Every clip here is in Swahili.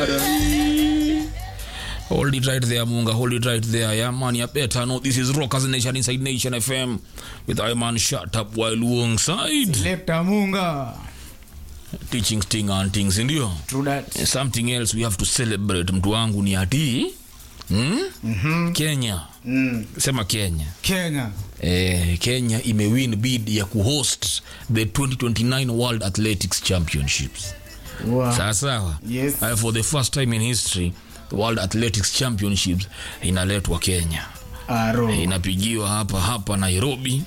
Bada. Hold it right there, Munga. Hold it right there. Yeah, man, you better know this is Rockers Nation inside Nation FM with Iman Shut Up while alongside Lekta Munga. teaching sting and things, ndio True that. something else we have to celebrate. Mtu wangu ni ati hmm? Mhm. Kenya, Mm. sema Kenya. Kenya. Eh, Kenya imewin bid ya kuhost the 2029 World Athletics Championships. Wow. Sawa sawa. Yes. Uh, for the first time in history the World Athletics Championships inaletwa Kenya. Aro. Inapigiwa hapa hapa Nairobi.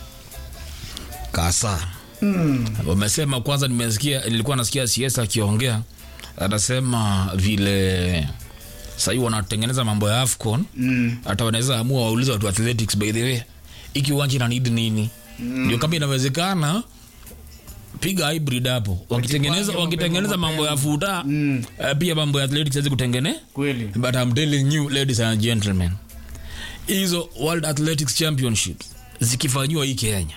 Kasa. Mm. Wamesema kwanza, nimesikia nilikuwa nasikia CS akiongea, anasema vile sahii wanatengeneza mambo ya AFCON Mm. hata wanaweza amua waulize watu athletics, by the way, iki uwanja ina need nini? Ndio kama inawezekana piga hybrid hapo, wakitengeneza Wajipange wakitengeneza mapema, mambo ya futa Mm. eh, pia mambo ya athletics hawezi kutengene Kweli. but I'm telling you ladies and gentlemen, hizo World Athletics Championships zikifanyiwa hii Kenya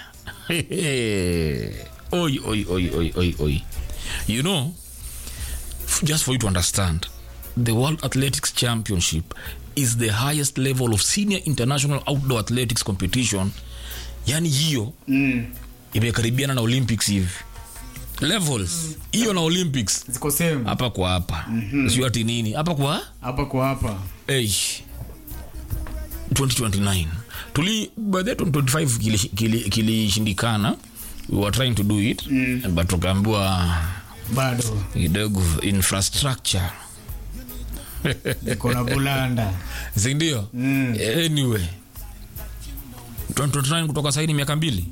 oi, oi, oi, oi, oi, oi. You know, f- just for you to understand, the World Athletics Championship is the highest level of senior international outdoor athletics competition. Yani hiyo Mm. imekaribiana na Olympics hivi levels hiyo na Olympics Ziko same. hapa kwa hapa mm-hmm. sio ati nini hapa kwa Hapa kwa hapa. Hey, 2029 tuli by the 2025 kilishindikana kili, kilishindikana. we were trying to do it mm. but tukaambiwa Bado. kidogo infrastructure Iko na bulanda. sindio Mm. anyway 2029 kutoka saini miaka mbili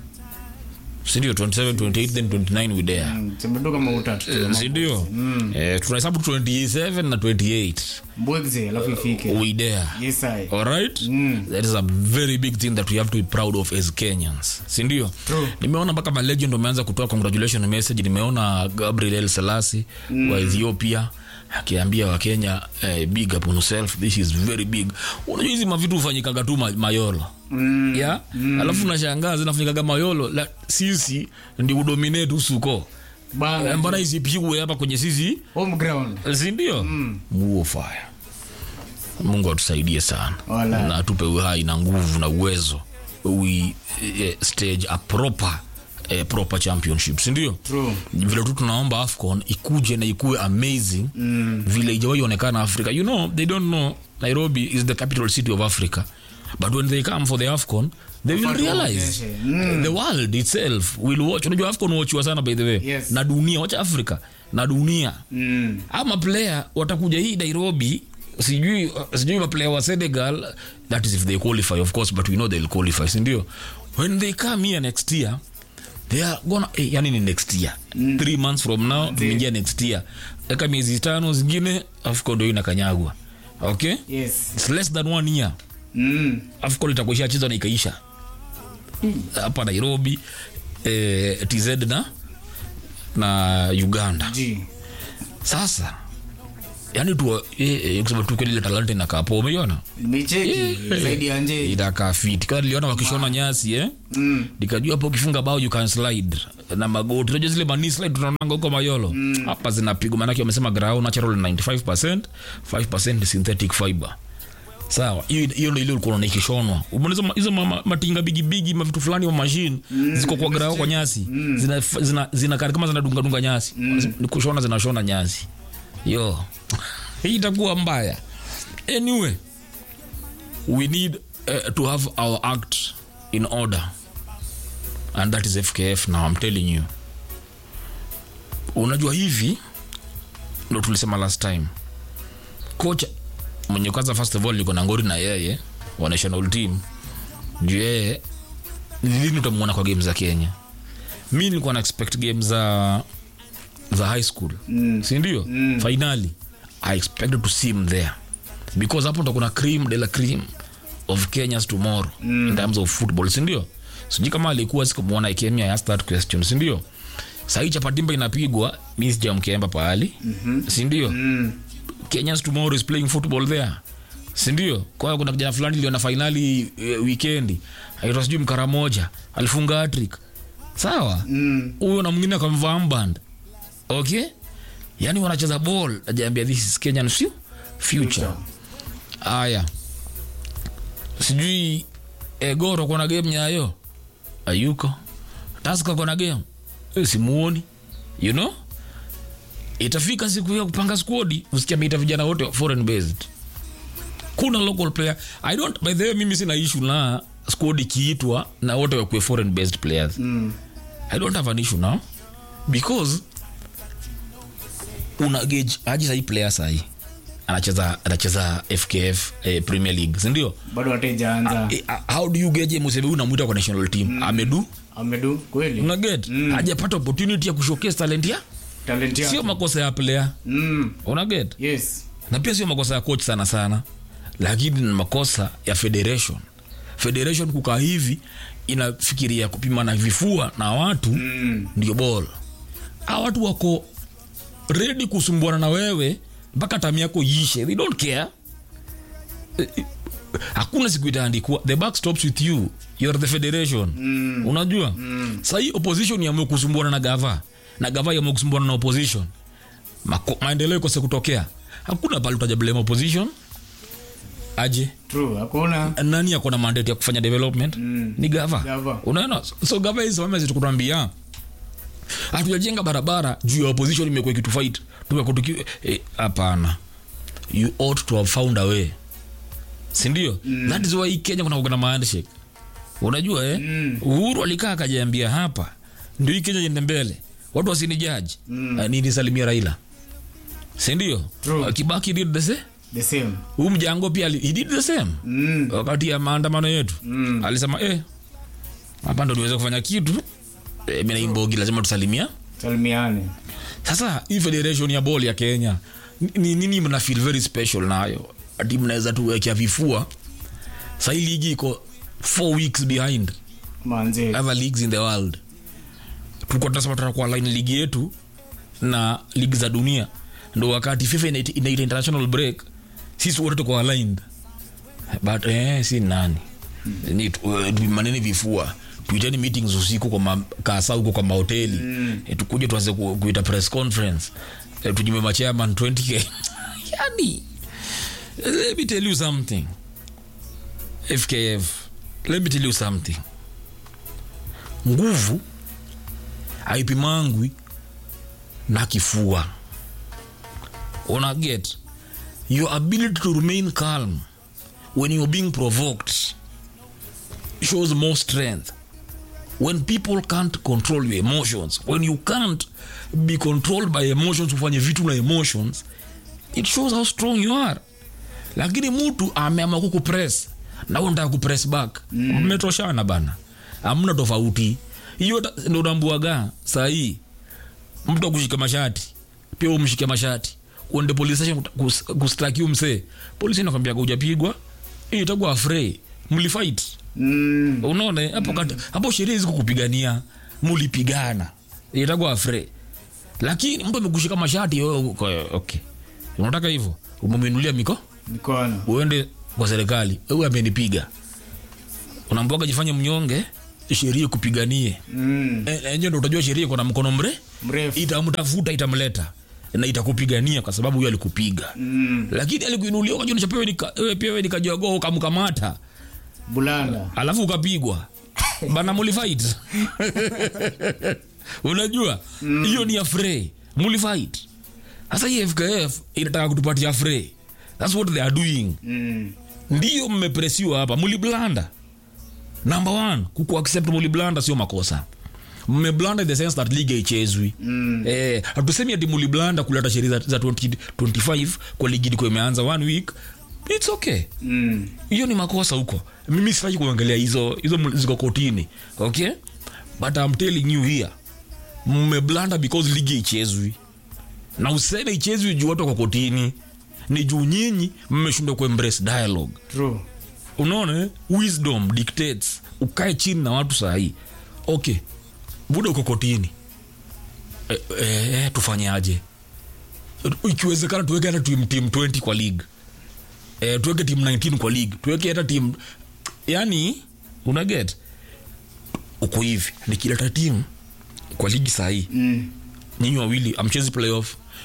sindio 27 28 then 29 we there Mm. Tumetoka mautatu. Eh, sindio eh, tunahesabu 27 na 28 Mbwegze alafu ifike. we there Yes I. alright Mm. that is a very big thing that we have to be proud of as kenyans sindio True. nimeona mpaka malegend wameanza kutoa congratulation message nimeona gabriel el selasi mm. wa ethiopia akiambia wakenya eh, big up on yourself this is very big unajua hizi mavitu hufanyikaga tu ma- mayolo Mm. yeah? mm. alafu nashangaa zinafanyikaga mayolo la, sisi ndi udominate usuko Eh, Bana. mbona isipigwe hapa kwenye sisi Home ground. sindio mm. muo fire mungu atusaidie sana Wala. na atupe uhai na nguvu na uwezo we eh, stage a proper eh, proper championship sindio True. vile tu tunaomba afcon ikuje na ikuwe amazing mm. vile ijawahi onekana africa you know they don't know nairobi is the capital city of africa but when they come for the afcon they will Wafanye realize waonyeshe. the world itself will watch unajua afcon watchiwa sana by the way Yes. na dunia wacha africa na dunia Mm. ama player watakuja hii nairobi sijui sijui maplayer wa senegal that is if they qualify of course but we know they'll qualify sindio when they come here next year they are gonna eh, yani ni next year mm. three months from now tumeingia next year eka miezi tano zingine afco ndo inakanyagwa okay Yes. It's less than one year Mm. afcon itakuwa ishachezwa na ikaisha hapa nairobi eh, tz na na uganda G. sasa yani tu eh, eh, kusema tu kweli ile talanta inakaa poa umeiona Micheki. Zaidi ya nje. inakaa fit kama niliona wakishona nyasi eh Mm. nikajua hapo ukifunga bao you can slide na magoti unajua zile mani slide tunaonanga huko mayolo hapa zinapigwa maanake wamesema ground natural 95% 5% ni synthetic fiber sawa hiyo hiyo ndio ile ulikuwa unaona ikishonwa umeona hizo ma- hizo ma- ma- matinga bigi bigi mavitu fulani wa machine ziko kwa grao kwa nyasi zina zina zina kama zinadunga dunga nyasi ni kushona zinashona nyasi yo hii itakuwa mbaya anyway we need uh, to have our act in order and that is fkf now i'm telling you unajua hivi ndo tulisema last time kocha mwenye kwanza first of all liko na ngori na yeye wa national team juu yeye ni lini utamwona kwa game za kenya mi nilikuwa na expect game za za high school mm. sindio mm. finally i expected to see him there because hapo ndo kuna cream de la cream of kenyas tomorrow mm. in terms of football sindio sijui kama alikuwa sikumwona ikemia ya that question sindio sahii chapatimba inapigwa mi sijamkemba pahali mm-hmm. sindio Mm. kenyans tomorrow is playing football there sindio kwao kuna kijana fulani iliona fainali e, wikendi aitwa sijui mkara moja alifunga hatrik sawa Mm. huyo na mwingine akamvaa mband okay yani wanacheza ball najaambia this is kenyan fu- future haya sijui egoro kona game nyayo ayuko taska kona game e, simuoni you know itafika siku ya kupanga squad usikia meita vijana wote foreign based kuna local player i don't by the way mimi sina issue na squad ikiitwa na wote wakuwe foreign based players Mm. i don't have an issue now because una gauge aje sahi player sahi anacheza anacheza fkf eh, premier league sindio bado watejaanza eh, how do you gauge musebe unamwita kwa national team amedu amedu kweli una get Mm. hajapata opportunity ya kushowcase talent ya talent sio yako makosa ya player mm. una get yes na pia sio makosa ya coach sana sana lakini ni makosa ya federation federation kukaa hivi inafikiria kupimana vifua na watu mm. ndio bol a watu wako redi kusumbuana na wewe mpaka tamu yako ishe they don't care Eh, eh, hakuna siku itaandikwa the back stops with you you are the federation Mm. unajua mm. sahii opposition yamue kusumbuana na gava na gava yamue kusumbuana na opposition Mako, maendeleo ikose kutokea hakuna pale utajablema opposition aje true hakuna nani ako na mandate ya kufanya development Mm. ni gava Gava. unaona so gava hisimame zitukutambia hatujajenga barabara juu ya opposition imekuwa ikitufight tumekuwa tuki eh, hapana you ought to have found a way sindio mm. that is why hii kenya kuna kuna maandshake unajua eh? Mm. uhuru alikaa akajiambia hapa ndio hii kenya iende mbele watu wasini jaji mm. nilisalimia raila sindio True. kibaki did the same the same huu mjango pia ali- he did the same mm. wakati ya maandamano yetu Mm. alisema eh, hapa ndo niweze kufanya kitu eh, mi naimbogi lazima tusalimia salimiane sasa hii federation ya bol ya kenya ni nini mna feel very special nayo ati mnaweza tuwekea vifua sahii ligi iko four weeks behind manze other leagues in the world tulikuwa tunasema tutakuwa line ligi yetu na ligi za dunia ndo wakati fifa inaita inaita international break sisi wote tuko aligned but eh, si nani ni tu- eh, manene vifua tuiteni meetings usiku kwa makasa huko kwa mahoteli mm. e, tukuje tuanze ku, kuita press conference e, tujime machairman 20k yani let me tell you something fkf let me tell you something nguvu haipimangwi na kifua una get your ability to remain calm when you're being provoked shows more strength when people can't control your emotions when you can't be controlled by emotions ufanye vitu na emotions it shows how strong you are lakini mtu ameama kukupress na wewe unataka kupress back mmetoshana bana amna tofauti hiyo ta- ndo unambuaga sahii mtu akushika mashati pia umshike mashati uende police station kus- kustaki msee polisi inakwambia ujapigwa hiyo itakuwa afrei mlifight mm. unaona eh? hapo kati- hapo sheria hizi kukupigania mulipigana itakuwa afre lakini mtu amekushika mashati wewe uko- okay unataka hivyo umeminulia miko mikono uende kwa serikali wewe amenipiga unambwaga jifanye mnyonge sheria kupiganie mm. E- enyewe ndo utajua sheria iko na mkono mre mrefu itamtafuta itamleta na itakupigania kwa sababu huyo alikupiga mm. lakini alikuinulia ukajua unachapewa wewe pia wewe nikajogoa ukamkamata bulanda alafu ukapigwa bana mulifight unajua hiyo ni afrey mulifight sasa hii fkf inataka kutupatia afrey thats what they are doing mm. ndiyo mmepresiwa hapa muliblanda number one kukuaccept muliblanda sio makosa mmeblanda in the sense that league haichezwi Mm. eh, hatusemi ati muliblanda kuleta sheria za, za 2025 kwa ligi ilikuwa imeanza one week its okay Mm. hiyo ni makosa huko mimi sitaki kuangalia hizo hizo ml- ziko kotini okay but I'm telling you here mmeblanda because ligi ichezwi na useme ichezwi juu watu wako kotini ni juu nyinyi mmeshindwa kuembrace dialogue true unaona eh? wisdom dictates ukae chini na watu sahii okay buda uko kotini e, e, tufanyaje ikiwezekana tuweke hata tim, tim 20 kwa league e, tuweke tim 19 kwa league tuweke hata tim yani unaget uko hivi nikileta timu kwa ligi sahii mm. nyinyi wawili amchezi playoff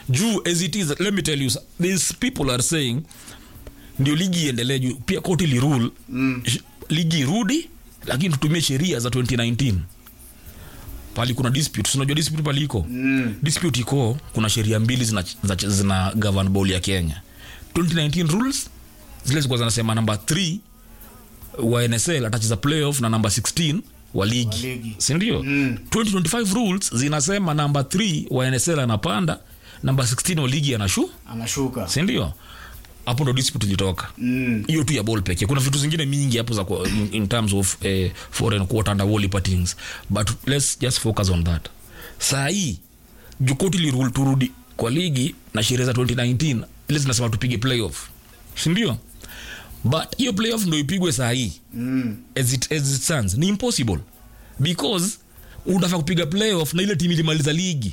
juu as it is let me tell you these people are saying ndio ligi iendelee juu pia koti lirule mm. ligi irudi lakini tutumie sheria za 2019 pali kuna dispute unajua dispute pali iko Mm. dispute iko kuna sheria mbili zina, zina, zina govern ball ya kenya 2019 rules zile zilikuwa zinasema namba 3 wa nsl atacheza playoff na namba 16 wa ligi, Wa ligi. sindio Mm. 2025 rules zinasema namba 3 wa nsl anapanda namba 16 wa ligi anashu anashuka sindio hapo ndo dispute ilitoka mm. hiyo tu ya ball pekee kuna vitu zingine mingi hapo za kwa- in, in terms of eh, foreign quarter under wall patings but let's just focus on that saa hii jukoti lirule turudi kwa ligi na sheria za 2019 ile zinasema tupige playoff sindio but hiyo playoff ndo ipigwe saa hii Mm. as it, as it stands ni impossible because unafaa kupiga playoff na ile timu ilimaliza ligi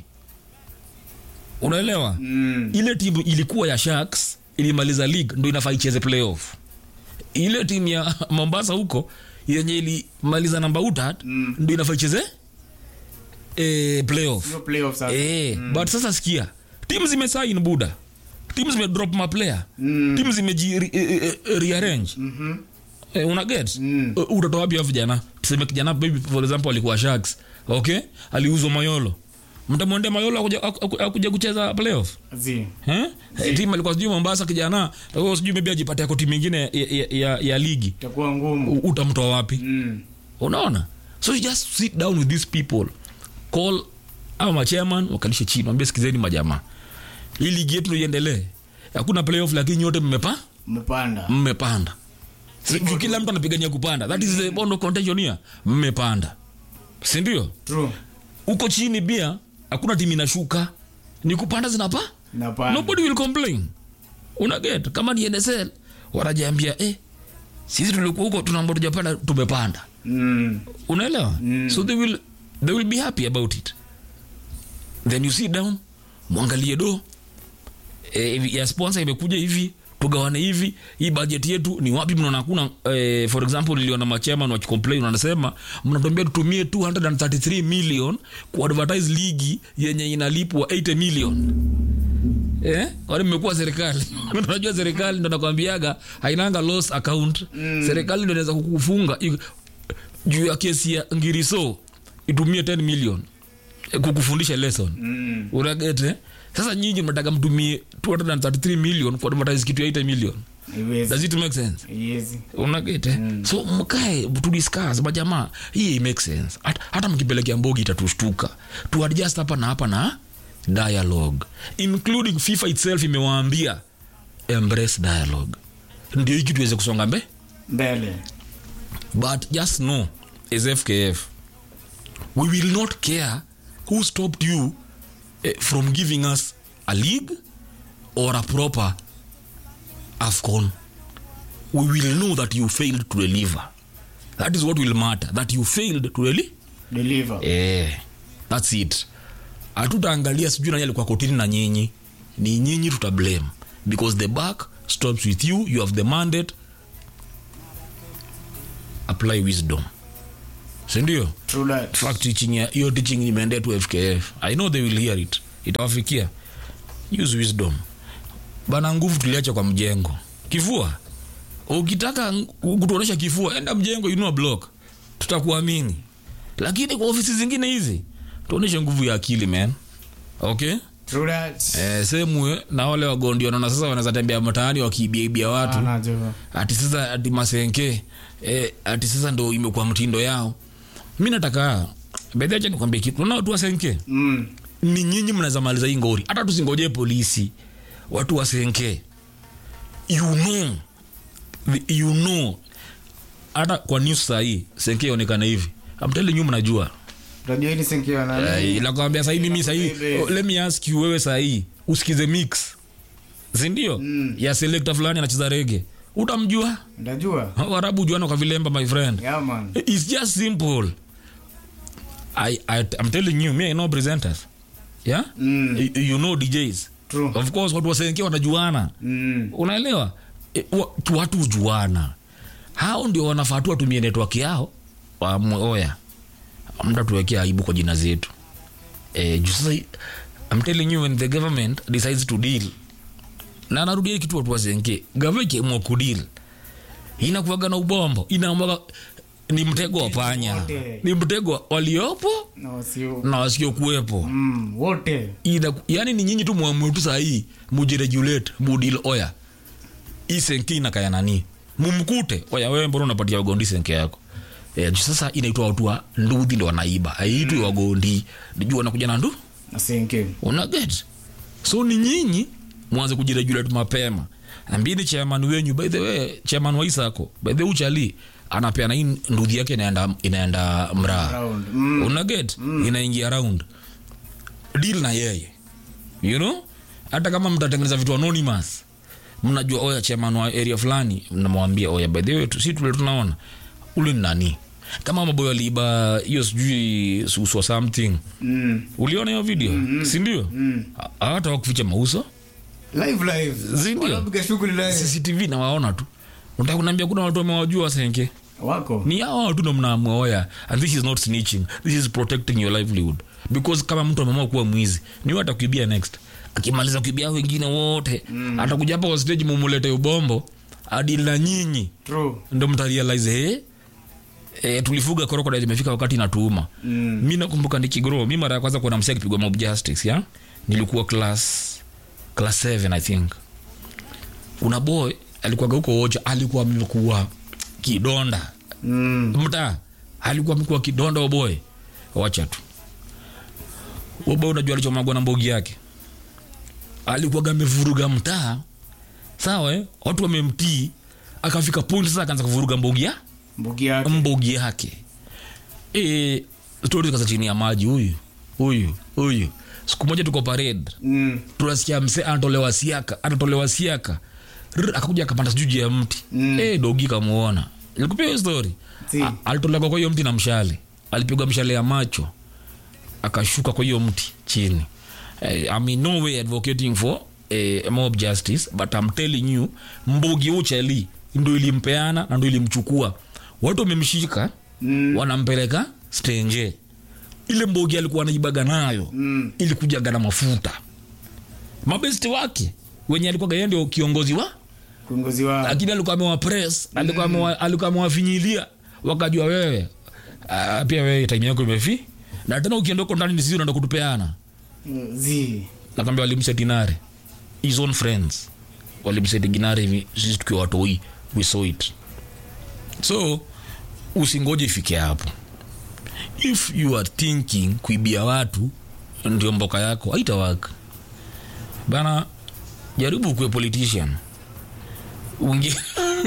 unaelewa Mm. ile timu ilikuwa ya sharks ilimaliza league ndo inafaa icheze playoff ile timu ya mombasa huko yenye ilimaliza namba utat Mm. ndo inafaa icheze e, playoff Hiyo playoff sasa e, mm. but sasa sikia timu zimesain buda timu zimedrop maplayer Mm. timu zimeji re, e, e, rearrange Mhm. Eh, una get Mm. Eh, utatoa wapi hao vijana tuseme kijana maybe for example alikuwa sharks okay aliuzwa mayolo mtamwendea mayolo akuja, aku- akuja kucheza playoff Zi. Eh? timu alikuwa sijui mombasa kijana oh, sijui maybe ajipate ako timu ingine ya, ya, ya, ya ligi itakuwa ngumu U- utamtoa wapi Mm. unaona so you just sit down with these people call au machairman wakalishe chini wambie sikizeni majamaa hii ligi yetu iendelee hakuna playoff lakini nyote mmepa mpanda mmepanda Si- juu kila mtu anapigania kupanda that is the bond of contention here mmepanda sindio true huko chini pia hakuna timu inashuka ni kupanda zinapa napanda nobody will complain unaget kama ni nsl wanajiambia eh, sisi tulikuwa huko tunaamba tujapanda tumepanda Mm. unaelewa Mm. so they will, they will be happy about it then you sit down mwangalie do eh, ya sponsor imekuja hivi tugawane hivi hii budget yetu ni wapi mnaona hakuna eh, for example niliona machairman wakicomplain wanasema mnatuambia tutumie 233 million kuadvertise ligi yenye inalipwa 80 million Eh? kwani mmekuwa serikali unajua serikali ndo nakwambiaga hainanga loss account mm. serikali ndo inaweza kukufunga i- juu ya kesi ya ngiriso itumie 10 million eh, kukufundisha lesson Mm. unagete sasa nyinyi mnataka mtumie 233 million kwa advertise kitu ya 8 million Haiwezi. does it make sense Haiwezi. unagete mm. so mkae tudiscuss majamaa hii make sense hata, hata mkipelekea mbogi itatushtuka tuadjust hapa na hapa na dialogue including fifa itself imewaambia embrace dialogue ndio hiki tuweze kusonga mbe mbele but just know as fkf we will not care who stopped you eh, from giving us a league or a proper afcon we will know that you failed to deliver that is what will matter that you failed to deliver deliver eh, thats it hatutaangalia sijui nani alikuwa kotini na nyinyi ni nyinyi tutablame because the back stops with you you have the mandate apply wisdom sindio true that fact teaching ya- hiyo teaching imeendea tu fkf i know they will hear it itawafikia use wisdom bana nguvu tuliacha kwa mjengo kifua ukitaka ng- kutuonyesha kifua enda mjengo inua block tutakuamini lakini kwa ofisi zingine hizi tuonyeshe nguvu ya akili man okay true that eh, semwe na wale wagondi wanaona sasa wanaweza tembea mtaani wakiibiaibia watu anajua ati sasa ati masenke eh, ati sasa ndo imekuwa mtindo yao mi nataka bedhacha nikwambia kitu naona watu wasenke mm. ni nyinyi mnaweza maliza hii ngori hata tusingojee polisi watu wasenke you know the- you know hata kwa news sahii senke ionekana hivi amtele nyu mnajua unajua hii ni sinkiwa nani nakwambia sahii mimi sahii Bebe. oh, let me ask you wewe sahii usikize mix sindio Mm. ya selekta fulani anacheza rege utamjua ndajua warabu juana kwa vilemba my friend yeah man it's just simple I, I, i'm telling you me i know presenters yeah Mm. you, you know djs true of course watu wasenke wanajuana mm. unaelewa e, wa, tu- watu hujuana hao ndio wanafaa tu watumie network yao wamwe oya mda tuwekea aibu kwa jina zetu e, juu sasa I'm telling you when the government decides to deal na narudia kitu watu wasenge gava ikiamua kudeal inakuwaga na ubombo inaamwaga ni mtego wa panya Wote. ni mtego wa waliopo na wasio na wasiokuwepo mm, wote Ina, yani ni nyinyi tu mwamue tu sahii mujiregulate mudil oya hii senke inakaya nani mumkute oya wewe mbona unapatia wagondi senke yako e, sasa inaitwa watu wa nduthi ndo wanaiba aitwi mm. wagondi juu wanakuja na ndu na senke unaget so ni nyinyi mwanze kujiregulate mapema ambini chairman wenyu by the way chairman wa isako by the way uchali anapeana hii nduthi yake inaenda inaenda mraa round mm. unaget inaingia round deal na yeye you know hata kama mtatengeneza vitu anonymous mnajua oya chairman wa area fulani mnamwambia oya by the way tu- si tule tunaona ule ni nani kama maboyo aliiba hiyo sijui suswa something Mm. uliona hiyo video mm-hmm. sindio Mm. hata wakuficha mauso live live Zindio? wanapiga shughuli live cctv nawaona tu unataka kuniambia kuna watu wamewajua senke wako ni hao watu ndo mnaamua oya and this is not snitching this is protecting your livelihood because kama mtu ameamua kuwa mwizi ni huyo atakuibia next akimaliza kuibia hao wengine wote mm. atakuja hapa kwa stage mumulete ubombo adili na nyinyi true ndo mtarealize hey, E, tulifuga crocodile imefika wakati natuuma Mm. mi nakumbuka nikigro mi mara ya kwanza kuona msia akipigwa mob justice ya nilikuwa class class 7 i think kuna boy alikuwaga huko wocha alikuwa amekuwa kidonda mm. mtaa alikuwa amekuwa kidonda oboy wacha tu oboy unajua alichomagwa na mbogi yake alikuwaga amevuruga mtaa sawa eh? watu wamemtii akafika point sasa akaanza kuvuruga mbogi ya mbugi yake mbogi yake e, stori zikaza chini ya maji huyu huyu huyu siku moja tuko parade mm. tunasikia mse anatolewa siaka anatolewa siaka Rrr, akakuja akapanda sijuu juu ya mti Mm. e, dogi kamuona ilikupia hiyo story Si. A- alitolewa kwa hiyo mti na mshale alipigwa mshale ya macho akashuka kwa hiyo mti chini eh, I'm in no way advocating for eh, mob justice but I'm telling you mbugi uchali ndo ilimpeana na ndo ilimchukua watu wamemshika Mm. wanampeleka stenje ile mbogi alikuwa anaibaga nayo Mm. ilikujaga na mafuta mabesti wake wenye alikuwa yeye ndio kiongozi wa kiongozi wa lakini alikuwa amewa press alikuwa amewa alikuwa amewafinyilia wakajua wewe uh, pia wewe time yako imefi na tena ukienda huko ndani sisi unaenda kutupeana Mm, zi nakwambia walimseti nare his own friends walimseti ginare hivi sisi tukiwa watoi we saw it so usingoje ifike hapo if you are thinking kuibia watu ndio mboka yako haitawaka bana jaribu ukuwe politician Ungi...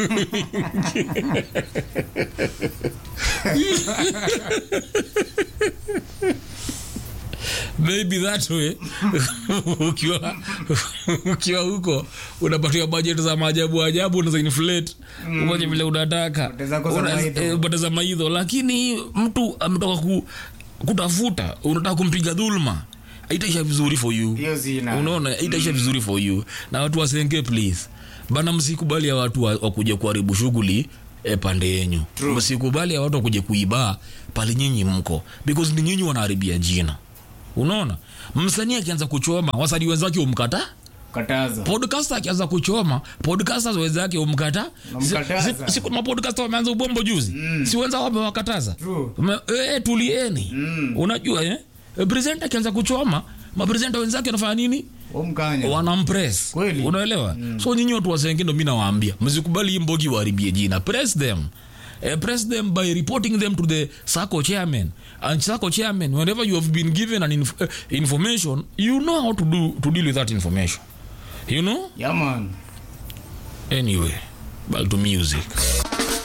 maybe that way ukiwa ukiwa huko unapatiwa budget za maajabu ajabu unaza inflate ufanye vile unataka Upate zako za Una- maidho. eh, upate za maidho lakini mtu ametoka ku, kutafuta unataka kumpiga dhulma haitaisha vizuri for you hiyo zina unaona itaisha vizuri for you na watu wasenge please bana msikubali ya watu wa- wakuje kuharibu shughuli e, pande yenyu True. msikubali ya watu wakuje kuiba pale nyinyi mko because ni nyinyi wanaharibia jina unaona msanii akianza kuchoma wasanii wenzake umkata kataza podcast akianza kuchoma podcasters wenzake umkata Wamkataza. Si- si- si kuna mapodcast wameanza ubombo juzi mm. si wenza wamewakataza True. Me- eh, tulieni Mm. unajua eh? Eh, presenter akianza kuchoma mapresenta wenzake wanafanya nini omkanya wanampress Kweli. unaelewa mm. so nyinyi watu wasenge ndo mi nawaambia msikubali hii mbogi waharibie jina press them Uh, press them by reporting them to the SACCO chairman and SACCO chairman whenever you have been given an inf uh, information you know how to do to deal with that information you know yaman anyway back to music